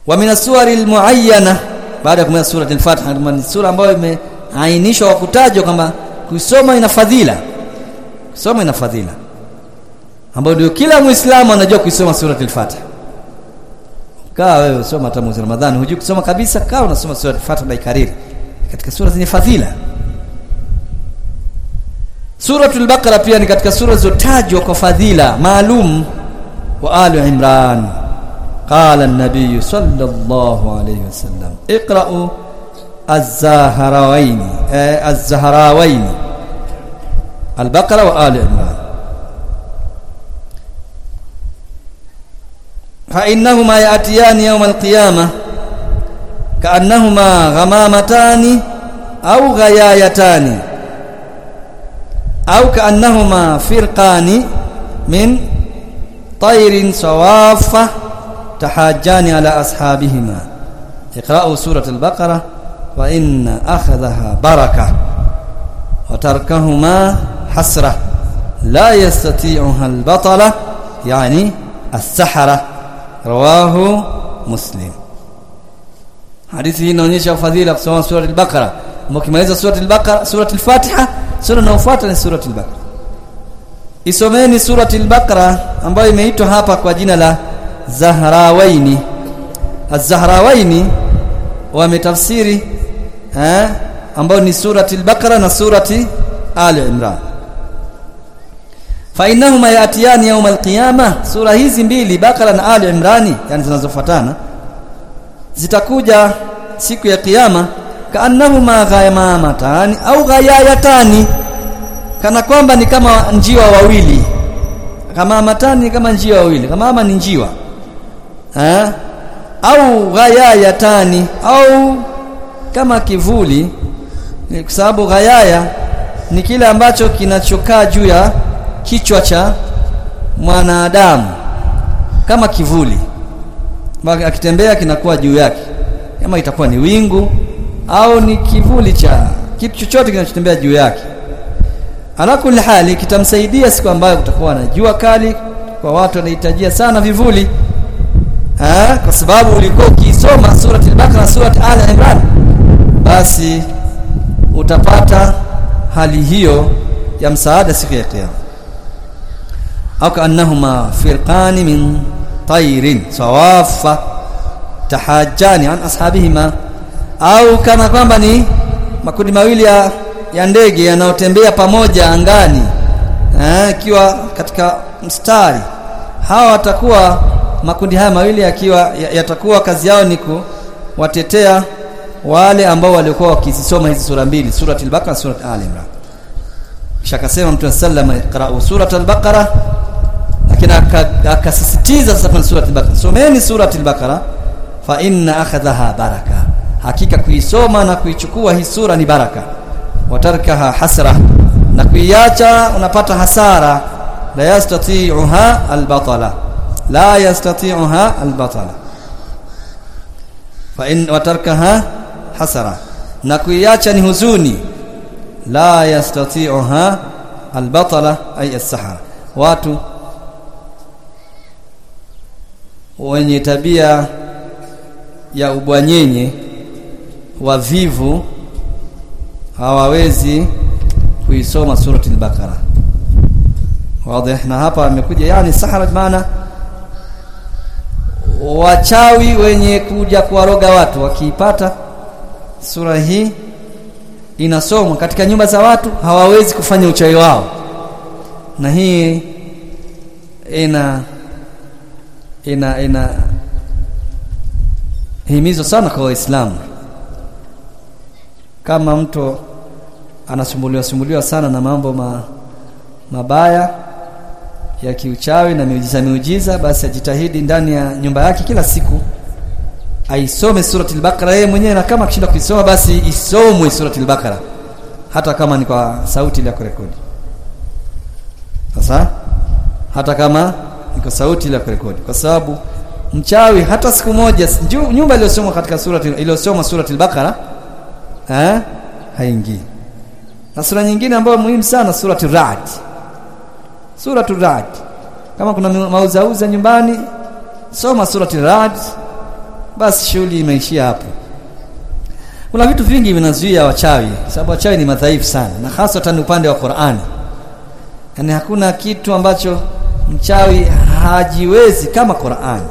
wa min as-suwari al-muayyana baada ya kumaliza surati al-Fatiha ni sura ambayo imeainishwa kwa kutajwa kwamba kusoma ina fadhila kusoma ina fadhila ambayo ndio kila muislamu anajua kuisoma surati al-Fatiha kaa wewe usoma hata mwezi Ramadhani hujui kusoma kabisa kaa unasoma surati al-Fatiha na ikariri katika sura zenye fadhila Suratul Baqara pia ni katika sura zilizotajwa kwa fadhila maalum wa Ali Imran قال النبي صلى الله عليه وسلم اقرأوا الزهراوين الزهراوين البقرة وآل عمران فإنهما يأتيان يوم القيامة كأنهما غمامتان أو غيايتان أو كأنهما فرقان من طير صوافة تحاجان على أصحابهما اقرأوا سورة البقرة وإن أخذها بركة وتركهما حسرة لا يستطيعها البطلة يعني السحرة رواه مسلم hadithi hii inaonyesha fadhila kusoma sura al-Baqara mkimaliza sura al-Baqara sura al-Fatiha sura inayofuata ni sura al-Baqara isomeni sura al-Baqara ambayo imeitwa hapa kwa jina la Zahrawaini Az-Zahrawaini wametafsiri eh ambayo ni surati al-Baqara na surati Ali Imran fa innahuma yatiyani yawm al-qiyama sura hizi mbili Baqara na Ali Imrani yani zinazofuatana zitakuja siku ya kiyama kaannahuma ghayamatani au ghayayatani kana kwamba ni kama njiwa wawili kama matani kama njiwa wawili kama ama ni njiwa eh au ghayayatani au kama kivuli kwa sababu ghayaya ni kile ambacho kinachokaa juu ya kichwa cha mwanadamu kama kivuli akitembea kinakuwa juu yake kama itakuwa ni wingu au ni kivuli cha kitu chochote kinachotembea juu yake ala kulli hali kitamsaidia siku ambayo kutakuwa na jua kali kwa watu wanahitajia sana vivuli ha? kwa sababu ulikuwa ukisoma surati al-Baqara surati Al Imran basi utapata hali hiyo ya msaada siku ya kiyama au kaannahuma firqani min tayrin sawafa tahajjani an ashabihima au kana kwamba ni makundi mawili ya, ya ndege yanayotembea pamoja angani ikiwa katika mstari hawa watakuwa makundi haya mawili yakiwa yatakuwa kazi yao ni kuwatetea wale ambao walikuwa wakizisoma hizi sura mbili surati al-Baqara surati al-Imran kisha akasema Mtume sallallahu alayhi wasallam iqra'u surata al-Baqara lakini akasisitiza sasa kwenye surati al-Baqara someni surati al-Baqara fa inna akhadhaha baraka hakika kuisoma na kuichukua hii sura ni baraka watarkaha hasra na kuiacha unapata hasara la yastati'uha al-batala la yastati'uha al-batala fa in watarkaha hasara na kuiacha ni huzuni la yastati'uha al-batala ay as-sahara watu wenye tabia ya ubwanyenye wavivu hawawezi kuisoma surati al-Baqara wazi na hapa amekuja yani sahara maana wachawi wenye kuja kuwaroga watu wakiipata sura hii inasomwa katika nyumba za watu hawawezi kufanya uchawi wao na hii ina ina ina himizo sana kwa waislamu kama mtu anasumbuliwa sumbuliwa sana na mambo ma, mabaya ya kiuchawi na miujiza miujiza basi ajitahidi ndani ya nyumba yake kila siku aisome surati al-Baqara yeye mwenyewe na kama akishinda kuisoma basi isomwe surati al-Baqara hata kama ni kwa sauti ile ya kurekodi sasa hata kama ni kwa sauti ile ya kurekodi kwa sababu mchawi hata siku moja nyumba iliyosomwa katika surati iliyosomwa surati al-Baqara eh haingii na sura nyingine ambayo muhimu sana surati Ra'd surati Ra'd kama kuna mauzauza nyumbani soma surati Ra'd basi shughuli imeishia hapo kuna vitu vingi vinazuia wachawi sababu wachawi ni madhaifu sana na hasatan upande wa Qur'ani yani hakuna kitu ambacho mchawi hajiwezi kama Qur'ani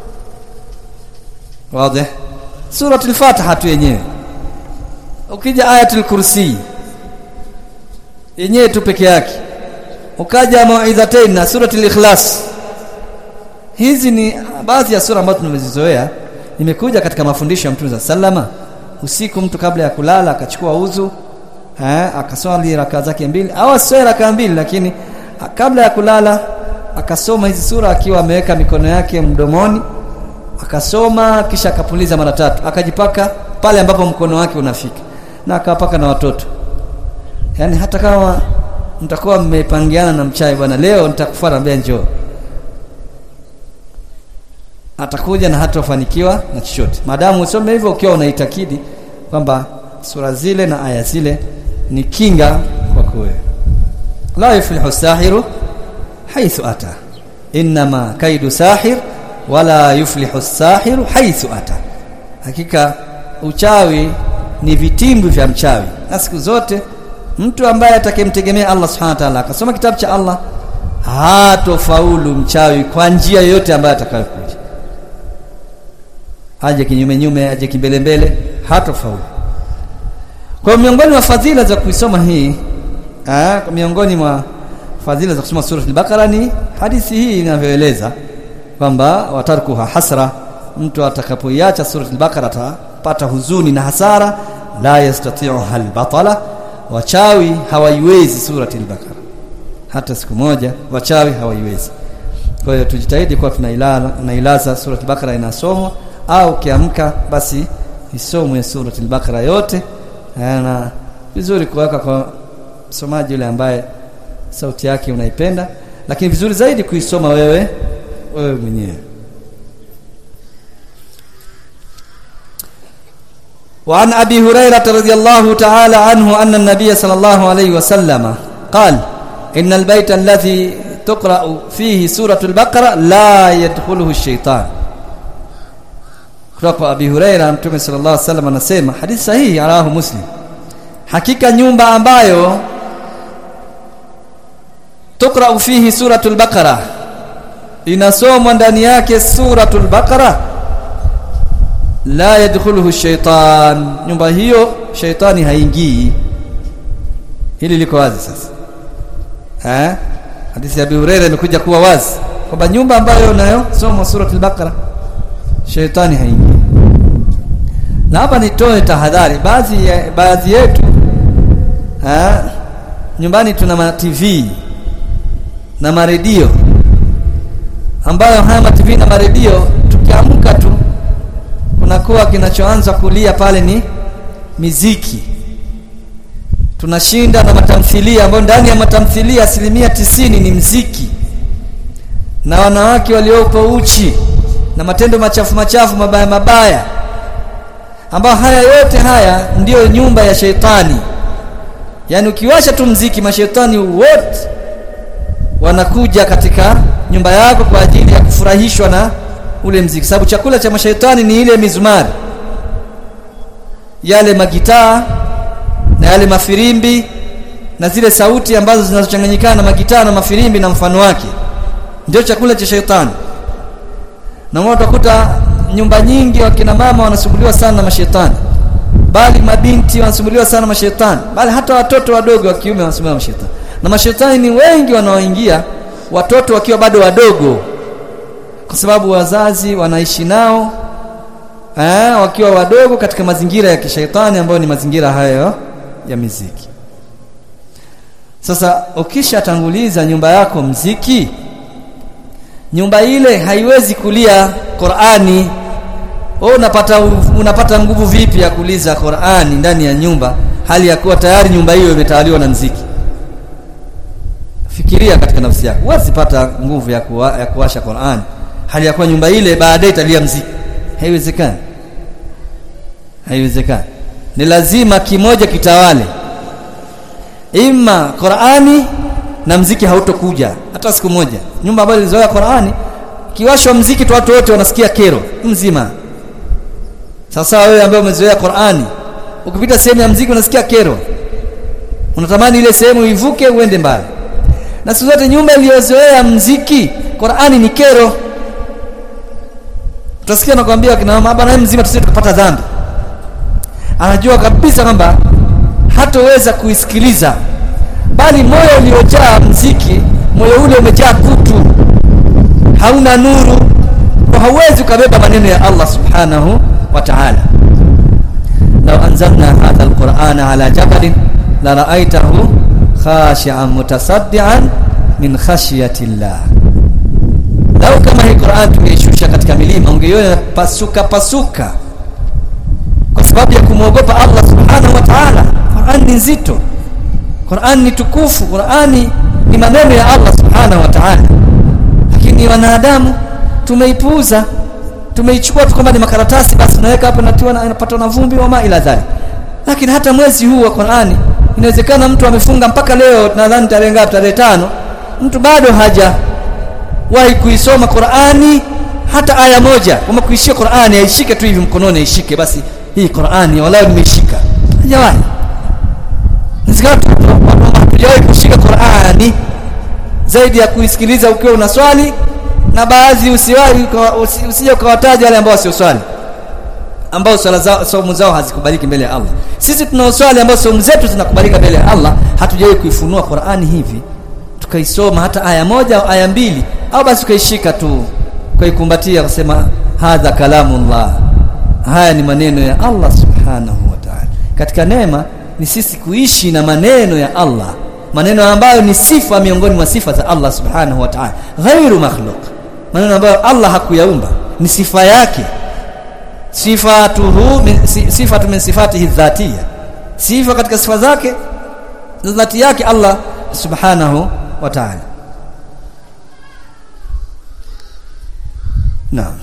wazi suratul fatiha tu yenyewe ukija ayatul kursi yenyewe tu peke yake ukaja mauidhatain na suratul ikhlas hizi ni baadhi ya sura ambazo tumezizoea imekuja katika mafundisho ya Mtume sallama usiku mtu kabla ya kulala akachukua uzu eh akaswali raka zake mbili au aswali raka mbili lakini kabla ya kulala akasoma hizi sura akiwa ameweka mikono yake mdomoni akasoma kisha akapuliza mara tatu akajipaka pale ambapo mkono wake unafika na akawapaka na watoto yani hata kama mtakuwa mmepangiana na mchai bwana leo nitakufuata mbea njoo atakuja na hatofanikiwa na chochote maadamu usome hivyo ukiwa unaitakidi kwamba sura zile na aya zile ni kinga kwako wewe la yuflihu sahiru haithu ata inma kaidu sahir wala yuflihu sahiru haithu ata hakika uchawi ni vitimbi vya mchawi na siku zote mtu ambaye atakemtegemea Allah subhanahu wa ta'ala akasoma kitabu cha Allah hatofaulu mchawi kwa njia yoyote ambayo atakayokuja aje kinyume nyume aje kimbele mbele hatofaulu kwa miongoni mwa fadhila za kuisoma hii aa, miongoni mwa fadhila za kusoma sura al-Baqara ni hadithi hii inavyoeleza kwamba watarkuha hasra mtu atakapoiacha sura al-Baqara atapata huzuni na hasara la yastati'uha al-batala wachawi hawaiwezi sura al-Baqara hata siku moja wachawi hawaiwezi kwa hiyo tujitahidi kwa tunailala tunailaza sura al-Baqara inasomwa au ukiamka basi isomwe sura al-Baqara yote na vizuri kuweka kwa msomaji yule ambaye sauti yake unaipenda lakini vizuri zaidi kuisoma wewe wewe mwenyewe وعن أبي هريرة رضي الله تعالى عنه أن النبي صلى الله عليه وسلم قال إن البيت الذي تقرأ فيه سورة البقرة لا يدخله الشيطان kutoka Abi Huraira Mtume sallallahu alaihi wasallam anasema hadithi sahihi arahu Muslim hakika nyumba ambayo tukra fihi suratul baqara inasomwa ndani yake suratul baqara la yadkhuluhu shaitan nyumba hiyo shaitani haingii hili liko wazi sasa eh hadithi ya Abi Huraira imekuja kuwa wazi kwamba nyumba ambayo nayo soma suratul baqara shaitani haingii na hapa nitoe tahadhari baadhi baadhi yetu ha, nyumbani tuna ma TV na maredio ambayo haya ma TV na maredio tukiamka tu kunakuwa kinachoanza kulia pale ni miziki tunashinda na matamthilia ambayo ndani ya matamthilia asilimia tisini ni mziki na wanawake waliopo uchi na matendo machafu machafu mabaya mabaya ambao haya yote haya ndiyo nyumba ya sheitani yaani ukiwasha tu mziki mashetani wote wanakuja katika nyumba yako kwa ajili ya kufurahishwa na ule mziki sababu chakula cha mashaitani ni ile mizumari yale magitaa na yale mafirimbi na zile sauti ambazo zinazochanganyikana na magitaa na mafirimbi na mfano wake ndio chakula cha shaitani na utakuta nyumba nyingi wakina mama wanasumbuliwa sana na mashetani bali mabinti wanasumbuliwa sana na mashetani bali hata watoto wadogo wa kiume wanasumbuliwa na mashetani na mashetani ni wengi wanaoingia watoto wakiwa bado wadogo kwa sababu wazazi wanaishi nao eh, wakiwa wadogo katika mazingira ya kishaitani ambayo ni mazingira hayo ya miziki sasa ukishatanguliza nyumba yako mziki nyumba ile haiwezi kulia Qur'ani wewe unapata unapata nguvu vipi ya kuliza Qur'ani ndani ya nyumba hali ya kuwa tayari nyumba hiyo imetawaliwa na mziki fikiria katika nafsi yako huwezi pata nguvu ya, kuwa, ya kuwasha Qur'ani hali ya kuwa nyumba ile baadaye italia mziki haiwezekani haiwezekani ni lazima kimoja kitawale ima Qur'ani na mziki hautokuja hata siku moja nyumba ambayo ilizoea Qur'ani kiwashwa mziki tu watu wote wanasikia kero mzima sasa wewe ambaye umezoea Qur'ani ukipita sehemu ya mziki unasikia kero unatamani ile sehemu ivuke uende mbali na siku zote nyumba iliyozoea mziki Qur'ani ni kero utasikia nakwambia kina mama bwana mzima tusije tukapata dhambi anajua kabisa kwamba hatoweza kuisikiliza bali moyo uliojaa mziki moyo ule umejaa kutu hauna nuru kwa hauwezi ukabeba maneno ya Allah subhanahu wa ta'ala law anzalna hadha alqur'ana ala jabalin la ra'aytahu khashi'an mutasaddian min khashyati llah lau kama hii Qur'an tungeishusha katika milima ungeiona pasuka pasuka kwa sababu ya kumwogopa Allah subhanahu wa ta'ala Qur'an ni nzito Qur'an ni tukufu Qur'ani ni maneno ya Allah subhanahu wa ta'ala lakini wanadamu tumeipuuza tumeichukua tu kwamba ni makaratasi basi tunaweka hapo natiwa na inapata na vumbi wa ila dhali lakini hata mwezi huu wa Qur'ani inawezekana mtu amefunga mpaka leo nadhani tarehe ngapi tarehe tano mtu bado haja wahi kuisoma Qur'ani hata aya moja kama kuishia Qur'ani aishike tu hivi mkononi aishike basi hii Qur'ani walau nimeishika hajawahi hatujawahi kushika Qur'ani zaidi ya kuisikiliza ukiwa unaswali na baadhi usiwahi usije ukawataja wale ambao wasioswali ambao swala zao saumu zao hazikubaliki mbele ya Allah sisi tunaoswali ambao saumu zetu zinakubalika mbele ya Allah hatujawahi kuifunua Qur'ani hivi tukaisoma hata aya moja au aya mbili au basi ukaishika tu ukaikumbatia kusema hadha kalamullah haya ni maneno ya Allah subhanahu wa ta'ala katika neema ni sisi kuishi na maneno ya Allah maneno ambayo ni sifa miongoni mwa sifa za Allah subhanahu wa ta'ala ghairu makhluq maneno ambayo Allah hakuyaumba ni sifa yake sifatuhu sifatu min sifatihi dhatiyya sifa katika sifa zake dhati yake Allah subhanahu wa ta'ala naam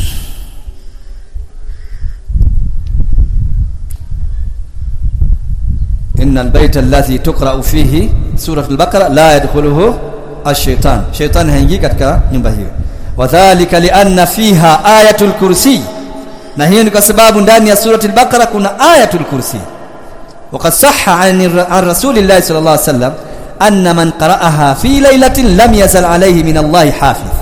إن البيت الذي تقرأ فيه سورة البقرة لا يدخله الشيطان شيطان هينجي katika nyumba hiyo wadhālika lianna fiha ayatul kursi na hiyo ni kwa sababu ndani ya surati al-Baqara kuna ayatul kursi وقد صح عن عن رسول الله صلى الله عليه وسلم أن من قرأها في ليلة لم يزل عليه من الله حافظ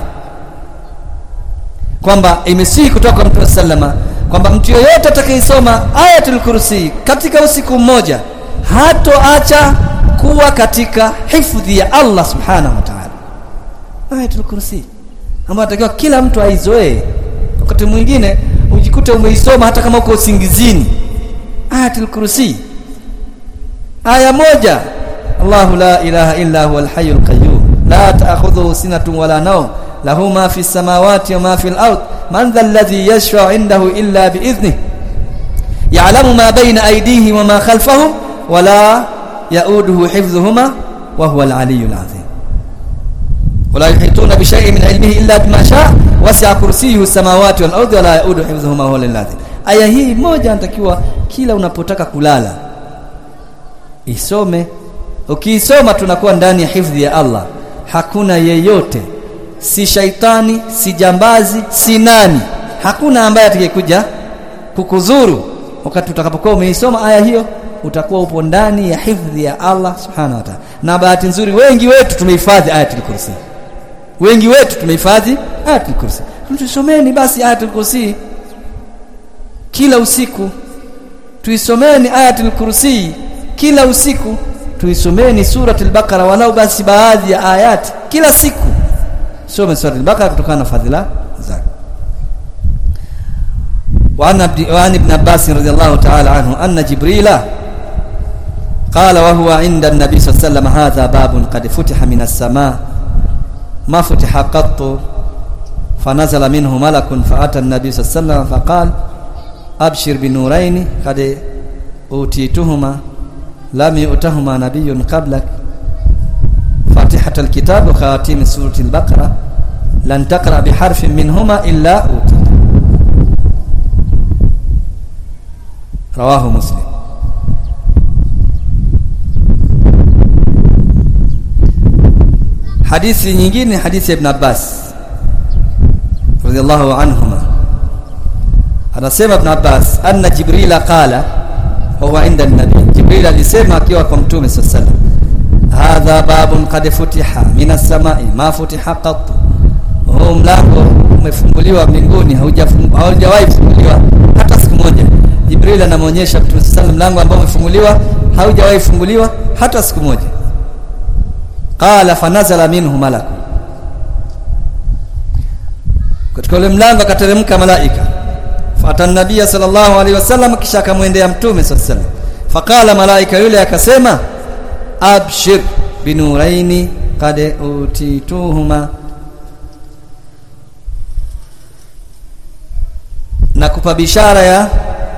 kwamba imesihi kutoka kwa Mtume sallama kwamba mtu yoyote atakayesoma ayatul kursi katika usiku mmoja hatoacha kuwa katika hifadhi ya Allah subhanahu wa ta'ala ayatul kursi ambayo atakiwa kila mtu aizoee wakati mwingine ujikute umeisoma hata kama uko usingizini ayatul kursi aya moja Allahu la ilaha illa huwa al-hayyul qayyum la ta'khudhuhu sinatun wala nawm lahu ma fi samawati wa ma fi al-ard man dha alladhi yashfa'u 'indahu illa bi idhnihi ya'lamu ma bayna aydihim wa ma khalfahum wa la ya'uduhu hifdhuhuma wa huwa al-'aliyyul 'azim ولا يحيطون بشيء من علمه الا بما شاء وسع كرسيه السماوات والارض ولا يؤوده حفظهما وهو العظيم aya hii moja anatakiwa kila unapotaka kulala isome ukiisoma tunakuwa ndani ya hifadhi ya Allah hakuna yeyote si shaitani si jambazi si nani hakuna ambaye atakayekuja kukudhuru wakati utakapokuwa umeisoma aya hiyo utakuwa upo ndani ya hifadhi ya Allah subhanahu wa ta'ala na bahati nzuri wengi wetu tumehifadhi ayatul kursi wengi wetu tumehifadhi ayatul kursi tusomeni basi ayatul kursi kila usiku tuisomeni ayatul kursi kila usiku tuisomeni suratul baqara walau basi baadhi ya ayati kila siku some suratul baqara kutokana na fadhila zake وعن وعن ابن عباس رضي الله تعالى عنه أن جبريل قال وهو عند النبي صلى الله عليه وسلم هذا باب قد فتح من السماء ما فتح قط فنزل منه ملك فأتى النبي صلى الله عليه وسلم فقال أبشر بنورين قد أوتيتهما لم يؤتهما نبي قبلك فاتحة الكتاب وخواتيم سورة البقرة لن تقرأ بحرف منهما إلا أوتيت رواه مسلم hadithi nyingine hadithi ya Ibn Abbas radhiallahu anhuma anasema ibn Abbas anna jibrila qala wa huwa inda an-nabi jibril alisema akiwa kwa mtume sallallahu alaihi wasallam hadha babun qad futiha min as-sama'i ma futiha qat huu mlango umefunguliwa mbinguni haujawahi kufunguliwa hata siku moja jibril anamwonyesha mtume sallallahu alaihi mlango ambao umefunguliwa haujawahi funguliwa hata siku moja qala fanazala minhu malak katika ule mlango akateremka malaika fata nabia sallallahu alaihi wasallam kisha akamwendea mtume sallallahu alaihi wasallam faqala malaika yule akasema abshir binuraini qad utituhuma na kupa bishara ya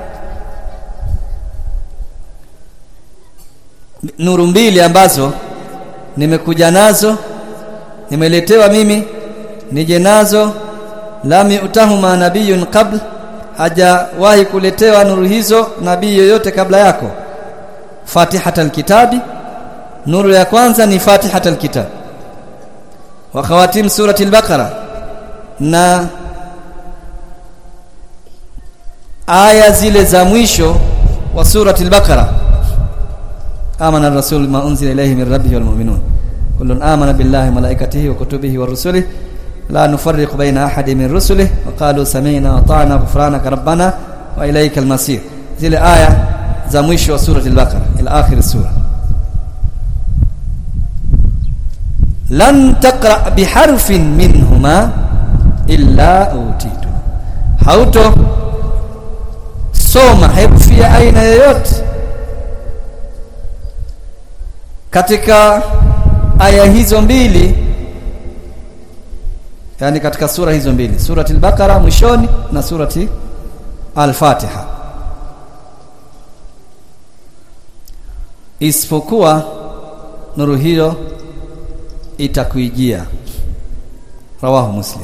nuru mbili ambazo nimekuja nazo nimeletewa mimi nije nazo lam utahuma nabiyun qabl hajawahi kuletewa nuru hizo nabii yoyote kabla yako fatihatal kitabi nuru ya kwanza ni fatihatal kitab wa khawatim surati al-baqara na aya zile za mwisho wa surati al-baqara amana ar-rasul ma unzila ilayhi min rabbihi wal mu'minun kullun amana billahi malaikatihi wa kutubihi wa rusulihi la nufarriqu baina ahadin min rusulihi wa qalu sami'na wa ata'na ghufranaka rabbana wa ilaykal masir zile aya za mwisho wa surati al-baqara ila akhir sura lan taqra biharfin minhuma illa utitu hauto soma herufi ya aina yoyote katika aya hizo mbili yani katika sura hizo mbili surati al-baqara mwishoni na surati al-fatiha isipokuwa nuru hiyo itakuijia rawahu muslim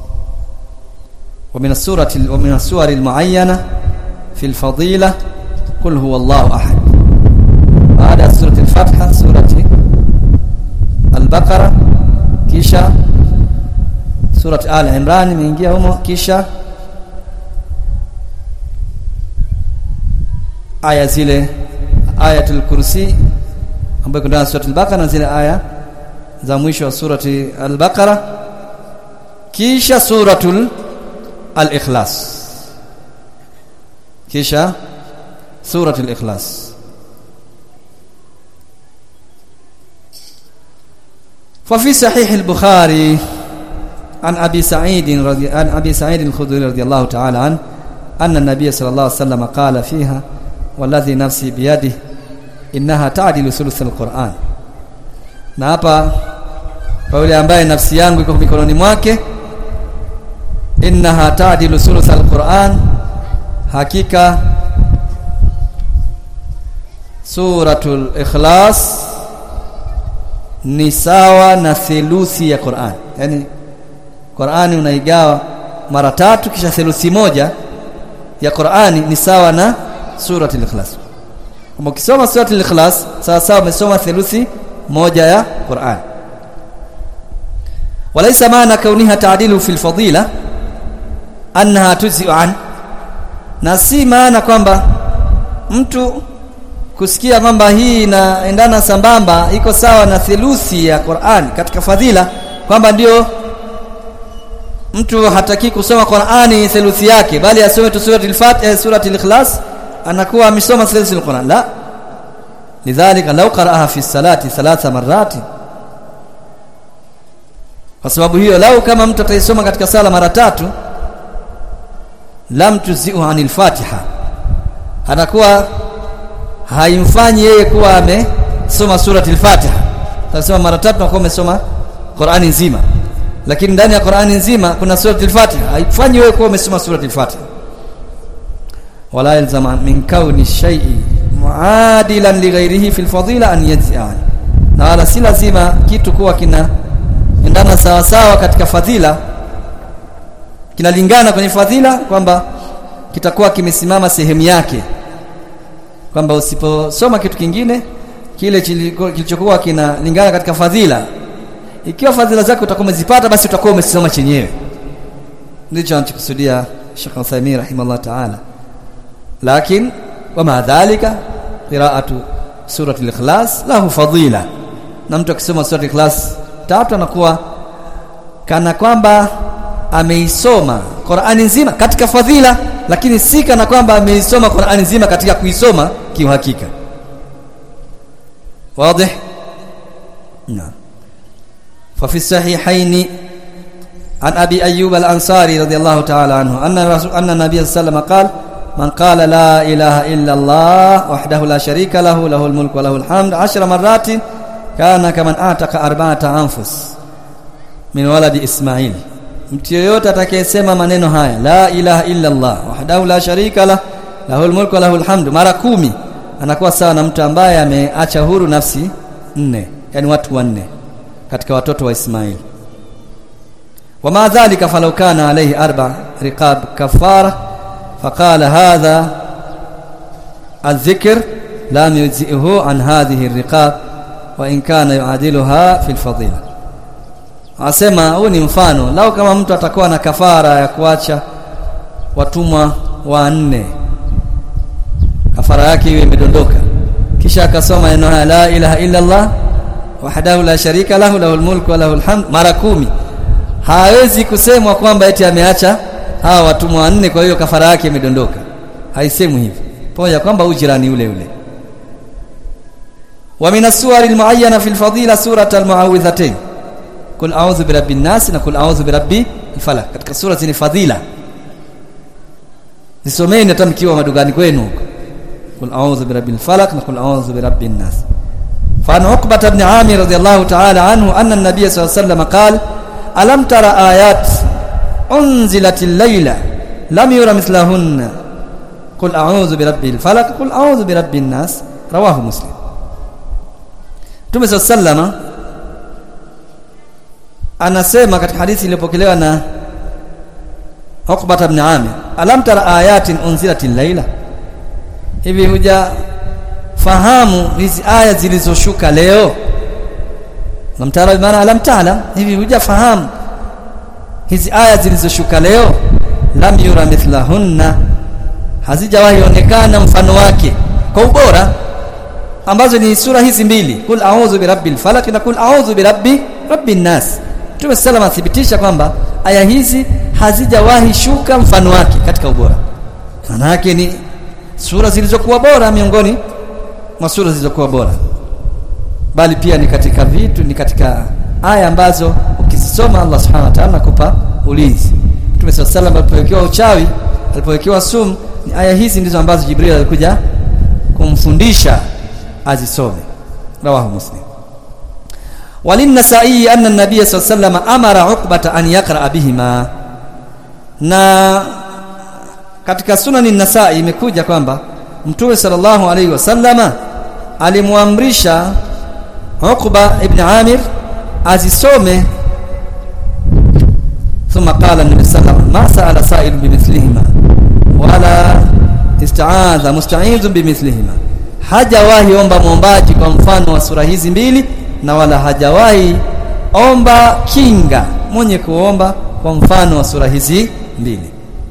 ومن السورة ومن السور المعينة في الفضيلة قل هو الله أحد بعد سورة الفتحة سورة البقرة كيشا سورة آل عمران imeingia humo kisha aya zile ayatul kursi ambayo kuna ndani sura al-Baqara na zile aya za mwisho wa surati al-Baqara kisha suratul al-Ikhlas kisha suratul Ikhlas ففي صحيح البخاري عن أبي سعيد رضي عن أبي سعيد الخدري رضي الله تعالى عنه أن النبي صلى الله عليه وسلم قال فيها والذي نفسي بيده إنها تعدل ثلث القرآن na hapa kwa yule ambaye nafsi yangu iko mikononi mwake innaha ta'dilu thuluth alquran hakika suratul ikhlas ni sawa na theluthi ya Qur'an yani Qur'ani unaigawa mara tatu kisha theluthi moja ya Qur'ani ni sawa na suratul ikhlas kama ukisoma suratul ikhlas sawa sawa umesoma theluthi moja ya Qur'an walaysa maana kauniha ta'dilu fil fadila annaha tujzi'u an na si maana kwamba mtu kusikia kwamba hii inaendana sambamba iko sawa na theluthi ya Qur'an katika fadhila kwamba ndio mtu hataki kusoma Qur'ani theluthi yake bali asome tu suratul Fatiha suratul Ikhlas anakuwa amesoma theluthi ya Qur'an la lidhalika law qara'aha fi salati thalatha marati kwa sababu hiyo lau kama mtu ataisoma katika sala mara tatu lam tuzi'u anil Fatiha anakuwa haimfanyi yeye kuwa amesoma surati al-Fatiha. Tasema mara tatu na kuwa umesoma Qur'ani nzima. Lakini ndani ya Qur'ani nzima kuna surati al-Fatiha. Haifanyi wewe kuwa umesoma surati al-Fatiha. Wala yalzama min kauni shay'i muadilan li ghairihi fil fadila an yajzi'a. Na wala si lazima kitu kuwa kina endana sawa sawa katika fadhila kinalingana kwenye fadhila kwamba kitakuwa kimesimama sehemu yake kwamba usiposoma kitu kingine kile kilichokuwa kinalingana katika fadhila ikiwa fadhila zake utakuwa umezipata basi utakuwa umesoma chenyewe ndicho anachokusudia Sheikh Uthaymeen rahimahullah ta'ala lakin wama dhalika qira'atu surati al-ikhlas lahu fadila na mtu akisoma surati al-ikhlas tatu anakuwa kana kwamba ameisoma Qur'ani nzima katika fadhila lakini si kana kwamba ameisoma Qur'ani nzima katika kuisoma kiuhakika واضح نعم ففي الصحيحين عن ابي ايوب الانصاري رضي الله تعالى عنه ان رسول ان النبي صلى الله عليه وسلم قال من قال لا اله الا الله وحده لا شريك له له الملك وله الحمد عشر مرات كان كمن اعتق اربعه انفس من ولد اسماعيل mtu yeyote atakayesema maneno haya la ilaha illa Allah wahdahu la sharika lah lahul mulku wa lahul hamdu mara kumi anakuwa sawa na mtu ambaye ameacha huru nafsi nne yani watu wanne katika watoto wa Ismaili وما ذلك فلو كان عليه أربع رقاب كفارة فقال هذا الذكر لم يجزئه عن هذه الرقاب وإن كان يعادلها في الفضيلة asema huu ni mfano lau kama mtu atakuwa na kafara ya kuacha watumwa wanne kafara yake iwe imedondoka kisha akasoma neno haya la ilaha illa Allah wahdahu la sharika lahu lahul mulku wa lahul hamd mara kumi hawezi kusemwa kwamba eti ameacha hawa watumwa wanne kwa hiyo kafara yake imedondoka haisemwi hivyo pamoja kwamba ujirani ule ule wa min as-suwari al-mu'ayyana fi al-fadila surat al-mu'awwidhatayn kul a'udhu bi rabbin nas na kul a'udhu bi rabbi al-falaq katika sura zini fadhila zisomeni hata mkiwa madugani kwenu huko kul a'udhu bi rabbil falaq na kul a'udhu bi rabbin nas فعن عقبة بن عامر رضي الله تعالى عنه أن النبي صلى الله عليه وسلم قال ألم ترى آيات أنزلت الليلة لم يرى مثلهن قل أعوذ برب الفلق قل أعوذ برب الناس رواه مسلم Mtume صلى الله عليه وسلم anasema katika hadithi iliyopokelewa na Uqbah ibn Amir alam tara ayatin unzilatil laila hivi huja fahamu hizi aya zilizoshuka leo lam tara maana alam ta'lam hivi hujafahamu hizi aya zilizoshuka leo lam yura mithlahunna hazijawahi onekana mfano wake kwa ubora ambazo ni sura hizi mbili kul a'udhu birabbil falaq na kul a'udhu birabbi rabbin nas Mtume sallam athibitisha kwamba aya hizi hazijawahi shuka mfano wake katika ubora maana yake ni sura zilizokuwa bora miongoni mwa sura zilizokuwa bora bali pia ni katika vitu ni katika aya ambazo ukizisoma Allah subhanahu wa ta'ala anakupa ulinzi Mtume sallam alipowekewa uchawi alipowekewa sumu ni aya hizi ndizo ambazo Jibril alikuja kumfundisha azisome rawahu muslim وللنسائي أن النبي صلى الله عليه وسلم أمر عقبة أن يقرأ بهما na katika sunani nasai imekuja kwamba mtume sallallahu alaihi wasallama alimwamrisha Uqba ibn Amir azisome ثم قال النبي صلى الله عليه وسلم ما سأل سائل بمثلهما ولا استعاذ مستعيذ بمثلهما hajawahi omba mwombaji kwa mfano wa sura hizi mbili na wala hajawahi omba kinga mwenye kuomba kwa mfano wa sura hizi mbili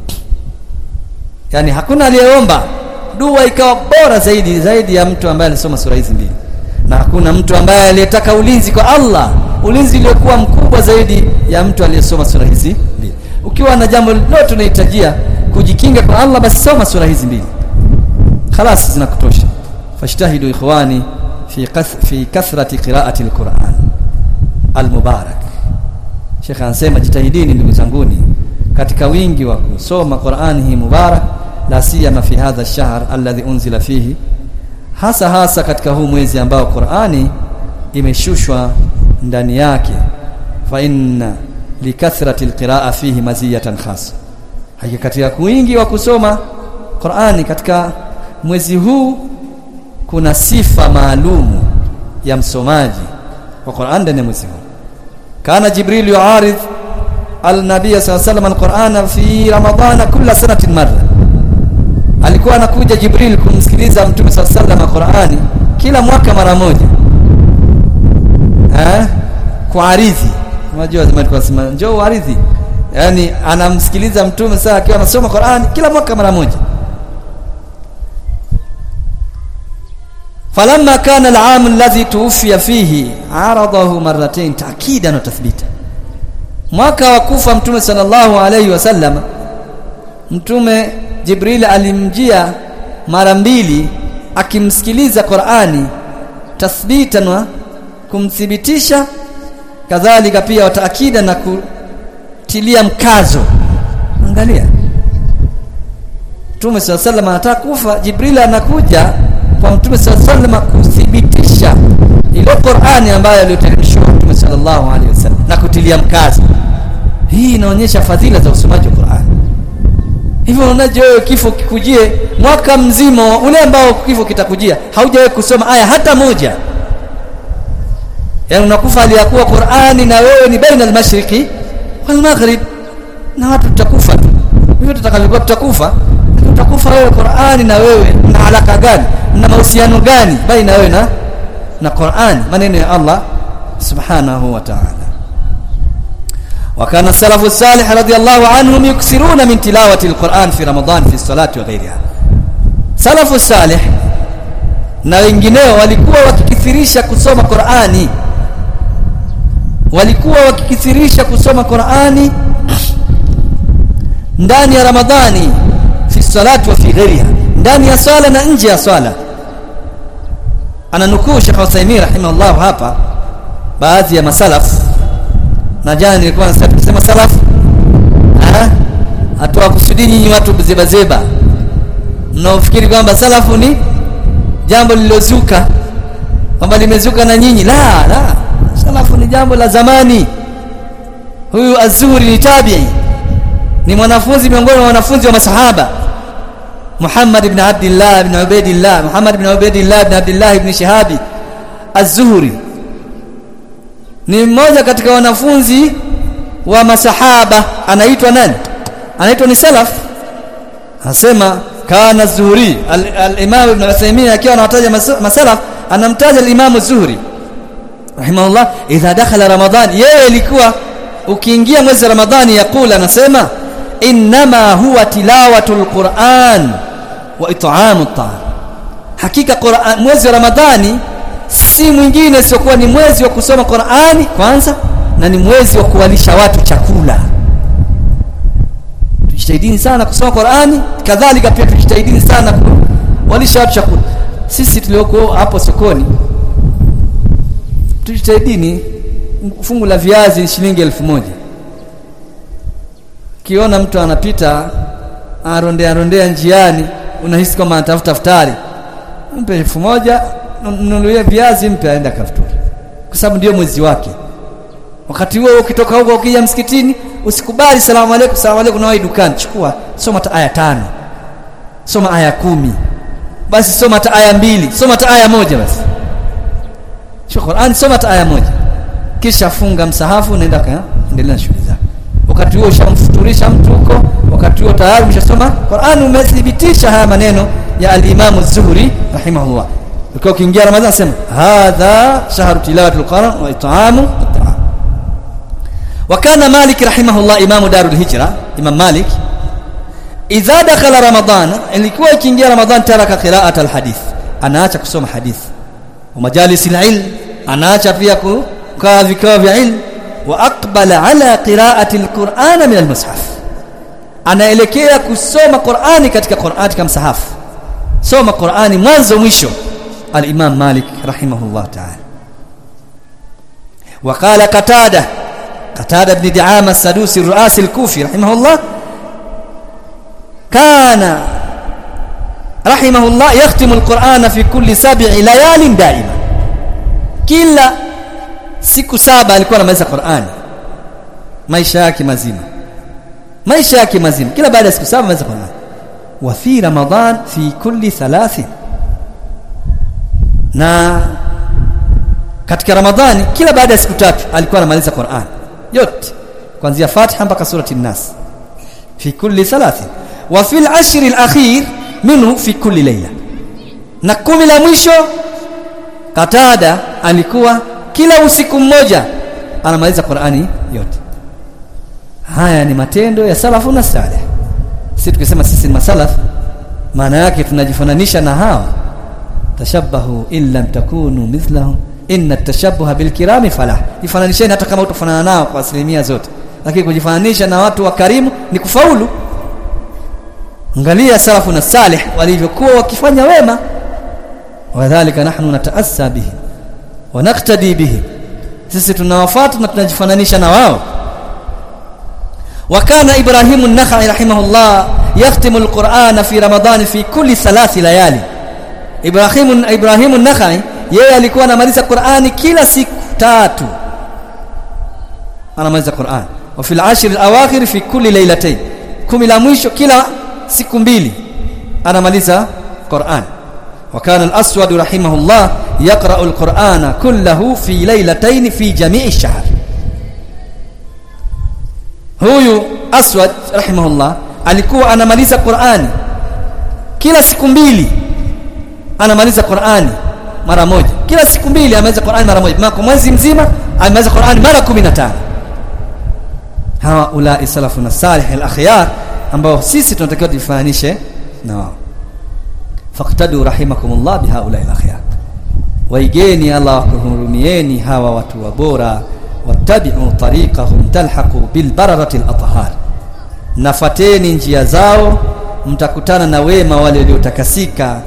yani hakuna aliyeomba dua ikawa bora zaidi zaidi ya mtu ambaye alisoma sura hizi mbili na hakuna mtu ambaye aliyetaka ulinzi kwa Allah ulinzi uliokuwa mkubwa zaidi ya mtu aliyesoma sura hizi mbili ukiwa na jambo lolote unahitajia kujikinga kwa Allah basi soma sura hizi mbili خلاص zinakutosha fashtahidu ikhwani fi kath, fi kathrati qiraati alquran almubarak Sheikh anasema jitahidini ndugu zanguni katika wingi wa kusoma Qur'ani hii mubarak la siyama fi hadha ash-shahr alladhi unzila fihi hasa hasa katika huu mwezi ambao Qur'ani imeshushwa ndani yake fa inna likathrati alqiraa fihi maziyatan khassa hakika katika wingi wa kusoma Qur'ani katika mwezi huu kuna sifa maalumu ya msomaji wa Qur'an ndani ya mwezi huu kana Jibril yuaridh al-nabiy sallallahu alayhi wasallam al-Qur'ana fi Ramadhana kila sanatin marra alikuwa anakuja Jibril kumsikiliza Mtume sallallahu alayhi wasallam Qur'ani kila mwaka mara moja eh kuaridhi unajua zamani tunasema njoo uaridhi yani anamsikiliza mtume saa akiwa anasoma Qur'ani kila mwaka mara moja falamma kana al-aam alladhi tuwfiya fihi aradahu marratayn ta'kidan wa tathbita mwaka wa kufa mtume sallallahu alayhi wasallam mtume Jibril alimjia mara mbili akimsikiliza Qur'ani tathbitan wa kumthibitisha kadhalika pia wataakida na kutilia mkazo angalia Mtume swalla sallam anataka kufa Jibril anakuja kwa Mtume swalla sallam kuthibitisha ile Qur'ani ambayo aliyoteremshwa Mtume sallallahu alaihi wasallam na kutilia mkazo hii inaonyesha fadhila za usomaji wa Qur'ani hivyo unaje wewe kifo kikujie mwaka mzima ule ambao kifo kitakujia haujawahi kusoma aya hata moja yani unakufa aliyakuwa Qur'ani na wewe ni baina al-mashriqi wal maghrib na watu tutakufa tu hivyo tutakalikuwa tutakufa tutakufa wewe Qur'ani na wewe na alaka gani na mahusiano gani baina wewe na na Qur'ani maneno ya Allah subhanahu wa ta'ala وكان السلف الصالح رضي الله عنهم يكثرون من تلاوة القرآن في رمضان في الصلاة وغيرها سلف الصالح na wengineo walikuwa wakikithirisha kusoma Qur'ani walikuwa wakikithirisha kusoma Qur'ani ndani ya Ramadhani fi salati wa fi ghairiha ndani ya swala na nje ya swala ananukuu Sheikh Uthaymeen rahimahullah hapa baadhi ya masalaf na jana nilikuwa nasema salaf ah atoa kusudi nyinyi watu zeba zeba mnaofikiri kwamba salafu ni jambo lililozuka kwamba limezuka na nyinyi la la salafu ni jambo la zamani huyu azuri ni tabi'i ni mwanafunzi miongoni mwa wanafunzi wa masahaba Muhammad ibn Abdullah ibn Ubaidillah Muhammad ibn Ubaidillah ibn Abdullah ibn Shihabi Az-Zuhri ni mmoja katika wanafunzi wa masahaba anaitwa nani anaitwa ni salaf anasema kana Zuhri al-Imam Ibn Uthaymeen akiwa anawataja masalaf anamtaja al-Imam Zuhri rahimahullah idha dakhala Ramadhan yeye ilikuwa ukiingia mwezi wa Ramadhani yakula anasema inma huwa tilawatul Qur'an wa it'amut ta'am hakika Qur'an mwezi wa Ramadhani si mwingine siokuwa ni mwezi wa kusoma Qur'ani kwanza na ni mwezi wa kuwalisha watu chakula tujitahidini sana kusoma Qur'ani kadhalika pia tujitahidini sana kuwalisha watu chakula sisi tulioko hapo sokoni tujitahidini fungu la viazi ni shilingi elfu moja kiona mtu anapita arondea rondea njiani unahisi kama anatafuta futari mpe elfu moja nunulie viazi mpe aenda kafuturi kwa sababu ndio mwezi wake wakati huo ukitoka huko ukija msikitini usikubali salamu alaykum salamu alaykum na dukani chukua soma ta aya tano soma aya kumi basi soma ta aya mbili soma ta aya moja basi Qur'an soma ta aya moja kisha funga msahafu unaenda kaendelea na shughuli zako wakati huo ushamfuturisha mtu huko wakati huo tayari umeshasoma Qur'an umethibitisha haya maneno ya al-Imam Az-Zuhri rahimahullah ukiwa ukiingia Ramadhani sema hadha shahru tilawati al-Qur'an wa it'amu at-ta'am wa kana Malik rahimahullah imamu darul hijra Imam Malik idha dakhala Ramadhan ilikuwa ikiingia Ramadhan taraka qira'at al-hadith anaacha kusoma hadith wa majalis al-ilm anaacha pia kukaa vikao vya ilmu wa aqbala ala qira'ati alquran min almushaf anaelekea kusoma Qur'ani katika Qur'ani katika msahafu soma Qur'ani mwanzo mwisho al-Imam Malik rahimahullah ta'ala وقال قتاده قتاده بن دعامه السدوسي الرؤاسي الكوفي رحمه الله كان رحمه الله يختم القرآن في كل سبع ليال دائما كلا siku saba alikuwa anamaliza Qur'ani maisha yake mazima maisha yake mazima kila baada ya siku saba anamaliza Qur'ani wa fi Ramadhan fi kulli thalathi na katika Ramadhani kila baada ya siku tatu alikuwa anamaliza Qur'an yote kuanzia Fatiha mpaka surati An-Nas fi kulli thalathi wa fi al-ashr al-akhir minhu fi kulli layla na kumi la mwisho Katada alikuwa kila usiku mmoja anamaliza Qur'ani yote haya ni matendo ya salafu na salih sisi tukisema sisi ni masalaf maana yake tunajifananisha na hawa tashabbahu in lam takunu mithlahum inna tashabbuha bilkirami falah jifananisheni hata kama utafanana nao kwa asilimia zote lakini kujifananisha na watu wa karimu ni kufaulu angalia salafu na salih walivyokuwa wakifanya wema wadhālika nahnu nataassa bihi wa naqtadi bihi sisi tunawafuata na tunajifananisha na wao وكان إبراهيم النخعي رحمه الله يختم القرآن في رمضان في كل ثلاث ليالي إبراهيم إبراهيم النخعي yeye alikuwa anamaliza Qur'ani kila siku tatu anamaliza Qur'an wa fil ashr al-awakhir fi kulli laylatayn kumi la mwisho kila siku mbili anamaliza Qur'an wa kana al-aswad rahimahullah yaqra'u al-Qur'ana kullahu fi laylatayn fi jami'i ash-shahr huyu aswad rahimahullah alikuwa anamaliza Qur'ani kila siku mbili anamaliza Qur'ani mara moja kila siku mbili ameweza Qur'ani mara moja kwa mwezi mzima ameweza Qur'ani mara 15 hawa ulai salafuna salih al-akhyar ambao sisi tunatakiwa tufananishe na wao faqtadu rahimakumullah bihaula al-akhyar waigeni Allah wakuhurumieni hawa watu wa bora wattabi'u tariqahum talhaqu bil bararati al-athhar nafateni njia zao mtakutana na wema wale waliotakasika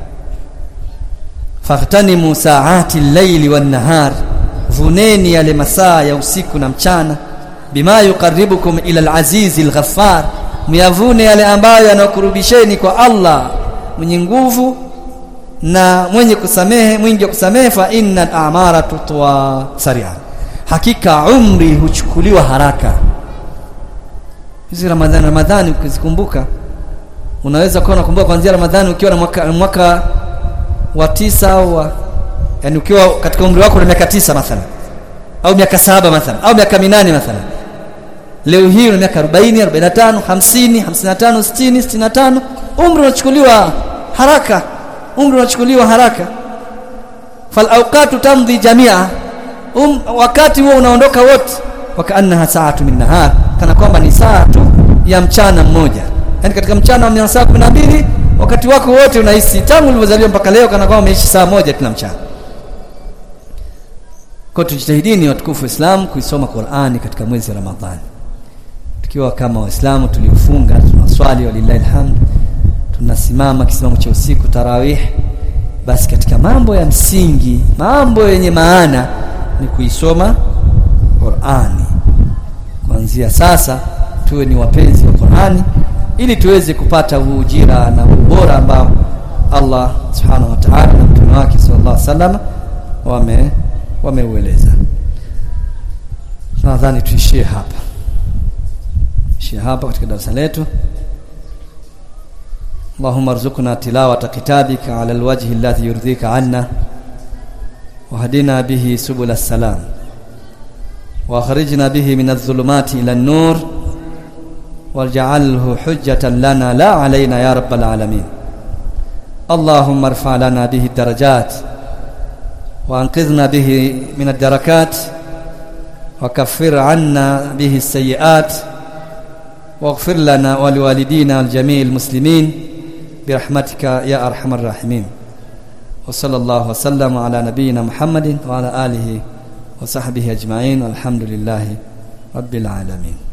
fahtanimu saati llaili wan-nahar vuneni yale masaa ya usiku na mchana bima yuqarribukum ila al-aziz al-ghaffar myavune yale ambayo yanakurubisheni kwa Allah mwenye nguvu na mwenye kusamehe mwingi wa kusamehe fa innal a'mara tutwa sari'a hakika umri huchukuliwa haraka hizi ramadhani ramadhani ukizikumbuka unaweza kuwa unakumbuka kuanzia ramadhani ukiwa na mwaka, mwaka wa tisa au wa, yani ukiwa katika umri wako na miaka tisa mathalan au miaka saba mathalan au miaka minane mathalan leo hii una miaka 40 45 50 55 60 65 umri unachukuliwa haraka umri unachukuliwa haraka fal awqatu tamdhi jamia um, wakati huo unaondoka wote wakaannaha saatu min nahar kana kwamba ni saa tu ya mchana mmoja yani katika mchana wa saa 12 wakati wako wote unahisi tangu ulivyozaliwa mpaka leo kana kwamba umeishi saa moja kila mchana kwa tujitahidini watukufu Islam kuisoma Qur'ani katika mwezi wa Ramadhani tukiwa kama waislamu tuliofunga tunaswali walillahi alhamd tunasimama kisimamo cha usiku tarawih basi katika mambo ya msingi mambo yenye maana ni kuisoma Qur'ani kuanzia sasa tuwe ni wapenzi wa Qur'ani ili tuweze kupata ujira na ubora ambao Allah subhanahu wa ta'ala na mtume wake sallallahu alaihi wasallam wame wameueleza nadhani tuishie hapa tuishie hapa katika darasa letu اللهم ارزقنا تلاوة كتابك على الوجه الذي يرضيك عنا وهدنا به سبل السلام واخرجنا به من الظلمات إلى النور واجعله حجة لنا لا علينا يا رب العالمين اللهم ارفع لنا به الدرجات وانقذنا به من الدركات وكفر عنا به السيئات واغفر لنا ولوالدينا الجميع المسلمين برحمتك يا ارحم الراحمين وصلى الله وسلم على نبينا محمد وعلى اله وصحبه اجمعين والحمد لله رب العالمين